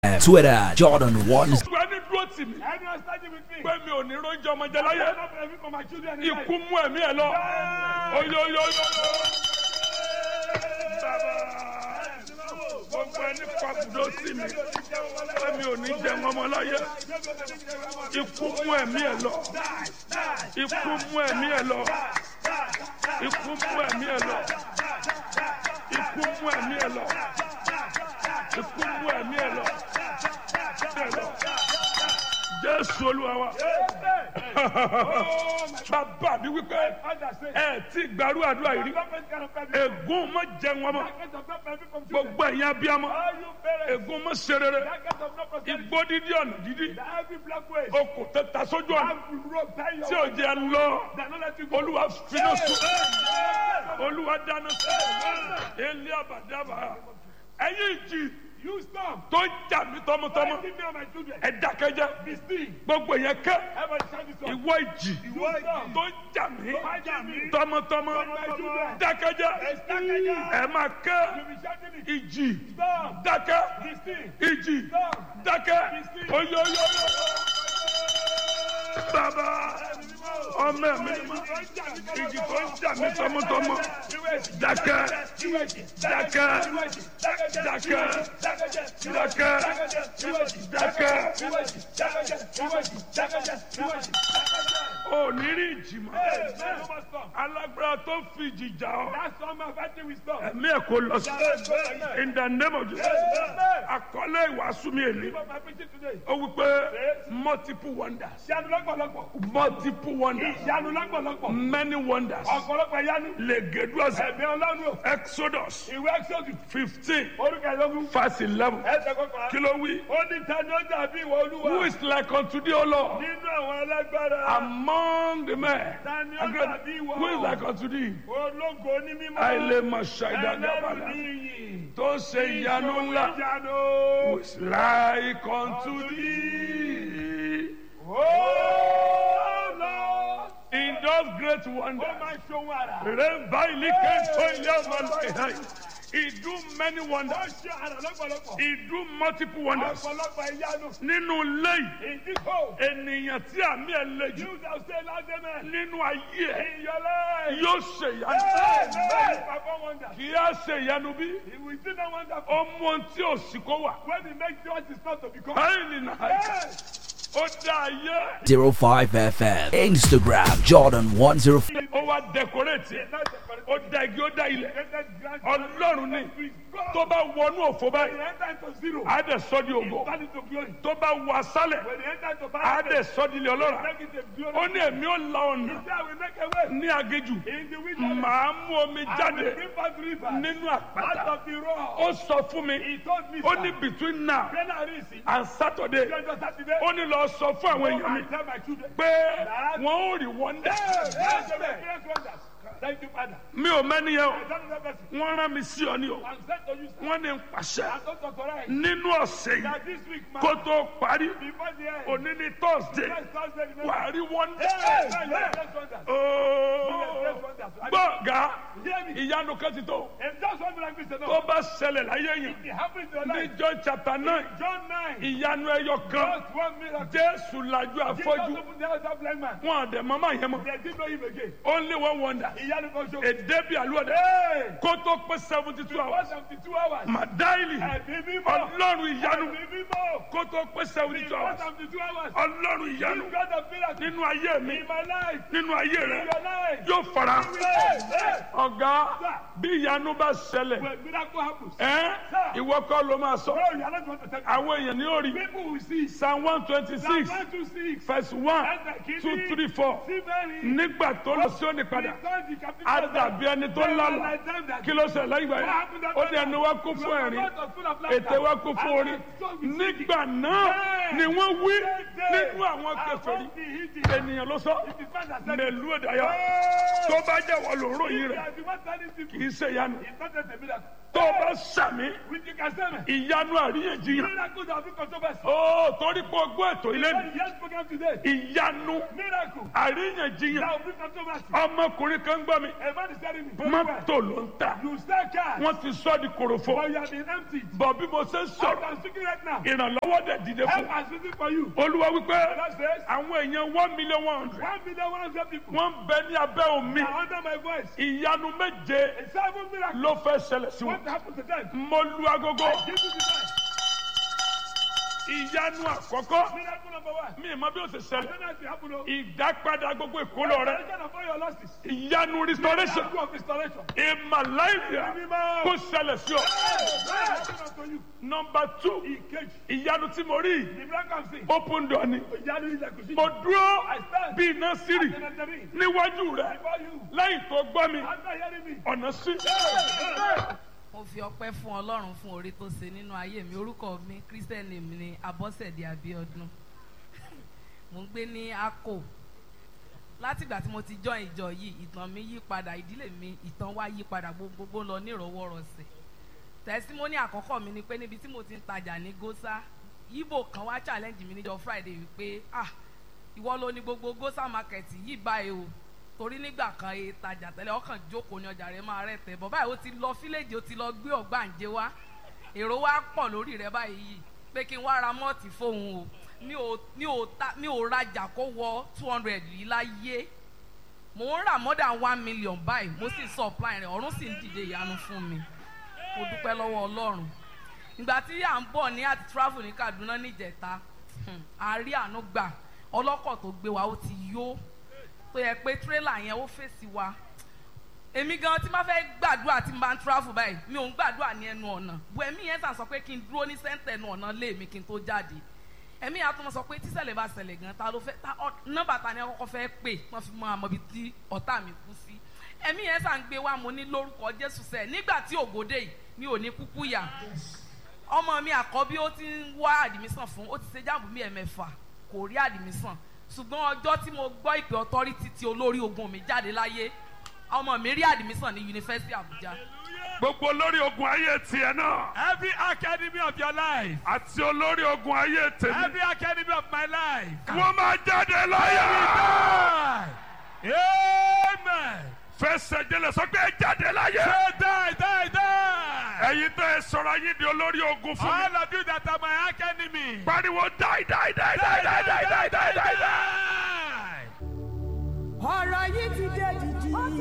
Twitter, Jordan One. Ìgbà ní dúró tì mí. Anyone standing with me? Pé mi ò ní róúnjẹ ọmọdé láyé. I don't benefit from my children in life. Ikú mú ẹ̀mí ẹ̀ lọ. Oyoyoyo. Gbogbo ẹni pàbùdó sí mi. Pé mi ò ní jẹun ọmọ láyé. Ikú mú ẹ̀mí ẹ̀ lọ. Ikú mú ẹ̀mí ẹ̀ lọ. Ikú mú ẹ̀mí ẹ̀ lọ. Ikú mú ẹ̀mí ẹ̀ lọ. Ikú mú ẹ̀mí ẹ̀ lọ. Ẹ̀ lọ. Jésù Olúwa wa. Bàbá mi wípé ẹ ti gbàrú àdúrà yìí rí. Ègún mọ jẹun ọmọ. Gbogbo ẹ̀yin abiyamọ. Ègún mọ ṣe rere. Igbó dídí ọ̀nà dídí. Okùn tó ta sójú ọ̀nà. Tí ò jẹ́ lọ. Olúwa finá sùn. Olúwa dáná sùn. Ilé àbàdàbà. Ẹ̀yin ìjì You stop. tó ń jà mí tọmọtọmọ. Give me and my children. Ẹ dákẹ́jẹ́. Be still. Gbogbo yẹn kẹ́. Everybody shout this one. Ìwọ ìjì Ìwọ ìjì. tó ń jà mí jà mí. tọmọtọmọ. Tọmọtọmọ. Dákẹ́jẹ́. Dákẹ́jẹ́. Ẹ máa kẹ́. You be shouting it. Ìjì Stop. dákẹ́. Be still. Ìjì Stop. dákẹ́. Oyoyoyo. Bàbá ọmọ ẹ̀mí ni mo. Ìjì tó ń jà mí tọmọtọmọ. Dákẹ́. Dákẹ́. Dákẹ́. Dákẹ́. Dákẹ́. Ò ní rí ìjì mọ́. Alágbára tó fi ìjì jà ọ́. That's all my fighting with stop. Ẹ̀mí ẹ̀ kò lọ sí. In the name of Jesus. Àkọlé ìwàásù mi èlé. My preaching today. Ó wí pé multiple wonders. Ìyanu lọ́pọ̀lọpọ̀. Multiple wonders. Ìyanu lọ́pọ̀lọpọ̀. Many wonders. Ọ̀pọ̀lọpọ̀ ìyanu. Lègèdúọ̀sẹ̀. Ẹ̀mí ọlọ́run o. Exodus Ìwé Exodus. fifteen Orúkọ ìlọ́gùn. verse eleven. Ẹsẹ̀ kọkànlá. Kí ló wí? Ó ní ta ni ó dàbí ìwọ olúwa. Who is like unto thee, O Lord? Nínú àwọn alágbára. Among the men. Ta ni ó dàbí ìwọ. Who is like unto thee? Ológo ní mímọ́. Àìlè mọ̀ Ẹlẹ́rù ní ṣàìdàgbàbàlà. iyì. Tó ṣe ìyanu ńlá. Ìyanu. Who is like unto thee? Oh Lord. In those great Ó wonders. máa ń ṣohun àrà. Rẹ́bà ìlíkẹ́ tó ilé ọmọ lọ́yẹ̀. He do many Ó wonders. ṣe àrà lọ́pọ̀lọpọ̀. He do multiple wonders. Ọ̀pọ̀lọpọ̀ ìyanu. Nínú ilé yìí, In this hole. ènìyàn tí àmì ẹ̀ le jù You shall say last amen. nínú ayé ẹ̀ In your life. yóò ṣe ìyanu. Amen. Perform wonders. Kì í á ṣe ìyanu bí He will still not wonderful. ó mú ohun tí ò sí kó wà. When he makes what is not to become. Báyìí nìyà Yes. ó dá ayé 05 FM. Instagram, Jordan 105. ó wá dẹkọrẹ́tì ẹ̀. Not the correct- ó dá igi ó dá ilẹ̀. created grand- Ọlọ́run ni God. tó bá wọnú òfò When báyìí he enter into zero. á dẹ̀ sọ́ di ògo. Turn it to glory. tó bá wọ asálẹ̀ When he enter into á paradise. dẹ̀ sọ́ di ilẹ̀ ọlọ́rà. Make it a glory. ó ní èmi ó la ọ̀nà There we make a way. ní agéjù In the wilderness. màá mú omi I will jáde bring forth rivers. nínú Out àpáta of the rock. ó sọ fún mi He told me. ó sir, ní between now January six, and Saturday Lọ́jọ́ Sátidé. ó ní lọ sọ fún àwọn Go èèyàn mi and tell my children. pé wọn ò rí wọ́ndà Yes, yes, yes, wonders. Thank you, Father. mi ò mẹ́ni yẹn o I don't know that person. wọ́n rán mi sí ọ ní o I'm sent to you, sir. wọ́n ní n pàṣẹ I'm not authorized. nínú ọ̀sẹ̀ yìí That this week, man, kó tó parí before the end, òní ní thursday next Thursday, remember. wà á rí wọ́ndà Yes, yes, yes, yes, wonders. ooo gbọ̀ngà Hear me. ìyanu kan ti tó If just one miracle is enough, tó bá ṣẹlẹ̀ láyé yẹn it happens in your ní life. john chapter nine John 9, ìyanu ẹyọ kan just one miracle. jésù lajú Jesus afọ́jú opened the eyes of blind man. wọn àdẹ mọ́mọ́ yẹn mọ́ They didn't know him again. only one wonder Ìyanu kan ṣo. èdè bíi àlùwẹ̀dẹ Hey! kó tó pé seventy two One hours seventy two hours. màdáìlì Ẹ̀mí mímọ́. ọlọ́run ìyanu Ẹ̀mí mímọ́. kó tó pé seventy two One hours seventy two hours. ọlọ́run ìyanu This God of miracles nínú ayé mi in my life, nínú ayé in rẹ your life. yóò fara Hey, hey. ọ̀gá bí ìyanu bá ṣẹlẹ̀ When miracle happens, ẹ́ ìwọ kọ́ ló máa sọ bro, you are not going to tell me. àwọn èèyàn ní orí People will see. psalm one twenty Psalm six 126. verse one Ẹsẹ̀ two kìíní. three four Sí mẹ́rin. nígbà tó lọ sí òní padà Return the captive á children. dàbí ẹni tó They were lálà like them that kí ló ṣẹlẹ̀ lẹ́yìn ìgbà yẹn ó ní ẹnu wa kún fún ẹ̀rín ètè wa kún fún orí nígbà náà ni wọ́n wí nínú àwọn kèfèrí ènìyàn ló sọ mẹ̀lú ẹ̀dáyà tó bá jẹ́ wọ́n ló ròyìn You rẹ̀ are the one telling people. kì í ṣe ìyanu It's not just a miracle. tó bá sàmì With you can say me. ìyanu àríyànjiyàn Miracle that will controversy. ó torí pé ọgbọ́n ètò ilé mi Yes, program today. ìyanu Miracle àríyànjiyàn that will bring controversy. ọmọkùnrin kan gbọ́ mi A man is telling me. mọ́tò ló ń ta You sell cars. wọ́n ti sọ́ di kòròfo But you have been emptied. bọ̀ bí mo ṣe ń As sọ̀rọ̀ I'm speaking right now. ìrànlọ́wọ́ dẹ̀ dìde Help fún is waiting for you. olúwa wípé God says. àwọn èèyàn one million one hundred One million one hundred people. wọ́n ń bẹ ní abẹ́ omi are under my voice. ìyanu méje A seven miracle. ló fẹ́ ṣẹlẹ̀ sí What wọn happened to them? mo lu agogo Give me the time. ìyanu àkọ́kọ́ Miracle number one. mi ì mọ bí ó ṣe I ṣẹlẹ̀ don't know if it happened. oh. ìdápadà gbogbo ìkólọ rẹ Restoration of all your losses. ìyanu restoration Miracle of restoration. ìmàláìyà kó ṣẹlẹ̀ sí ọ. Restoration unto you. nọmba two Ìkejì. ìyanu tí mo rí The miracle I'm seeing. open door ni Ìyanu ilẹ̀kùn sí. mo dúró I stand. bí iná sírì Enter me. níwájú rẹ Before you. lẹ́yìn tó gbọ́ mi After hearing me. ọ̀nà sí. mo fi ọpẹ́ fún Ọlọ́run fún orí tó ṣe nínú ayé mi orúkọ mi christian name ni Abọ́sẹ̀dé Abíọ́dún mo ń gbé ní Akko látìgbà tí mo ti join ìjọ yìí ìtàn mi yí padà ìdílé mi ìtàn wa yí padà gbogbo lọ nírọwọ́rọsẹ̀ tẹsímọ́nì àkọ́kọ́ mi ni pé níbi tí mo ti ń tajà ní Gósà Ìgbò kan wá challenge mi níjọ́ Friday wípé ah ìwọ ló ní gbogbo Gósà market yìí báyìí o torí nígbà kan e tajà tẹ́lẹ̀ ọkàn jókòó ní ọjà rẹ̀ máa rẹ̀ tẹ̀ bọ̀ báyìí ó ti lọ fíléèjì ó ti lọ gbé ọ̀gbàǹjẹ wá èrò wa pọ̀ lórí rẹ̀ báyìí yìí pé kí n wá ra mọ́ọ̀tì fóun o mi ò mi ò ta mi ò rajà kó wọ two hundred yìí láyé mò ń rà more than one million báyìí mo sì supply rẹ̀ ọ̀run sì ń dìde ìyanu fún mi mo dúpẹ́ lọ́wọ́ Ọlọ́run ìgbà tí à ń bọ̀ ní àti travel ní Kaduna níjẹta a rí àánú gbà ọlọ́kọ̀ tó gbé wa ó ti yó tó yẹ pé tírélà yẹn ó fèsì wa èmi gan tí máa fẹ́ gbàdúrà tí n bá ń travel báyìí mi ò ń gbàdúrà ní ẹnu ọ̀nà bu ẹ̀mí yẹn sàn sọ pé kí n dúró ní sẹ́ńtẹ̀ ẹnu ọ̀nà lé mi kí n tó jáde ẹ̀mí yẹn á tún sọ pé tíṣẹ̀lẹ̀ bá ṣẹlẹ̀ gan ta ló fẹ́ ta nọ́mbà ta ni ẹ kọ́kọ́ fẹ́ pè wọ́n fi mọ àmọ́ ibi tí ọ̀tá mi kú sí ẹ̀mí yẹn sàn gbé wa mo ní lórúkọ Jésù sẹ́ẹ̀ nígbà tí ògòdè yìí mi ò ní kúkú yà ọmọ mi àkọ́bí ó ti ń wá àdìmísàn fún ó ti ṣe jáàmù mi ẹ̀mẹ́fà kò rí àdìmísàn ṣùgbọ́n ọjọ́ tí mo gbọ́ ìpè ọtọ́rítì tí olórí ogun mi jáde láyé ọmọ mi rí àdìmísàn ní yunifásitì Àbújá. gbogbo olórí ogun ayé tiẹ̀ náà Every academy of your life. àti olórí ogun ayé tèmi Every academy of my life. wọ́n máa jáde láyà. Die. Amen. fẹsẹ̀ jẹlẹ̀ sọ pé ẹ jáde láyà. Say die, die, die. ẹ̀yin tẹ́ ẹ sọ̀rọ̀ ayé di olórí ogun fún mi. All of you that are my academy. pariwo die die die die die die die die die die. die. ọ̀rọ̀ yìí ti dé dìdì.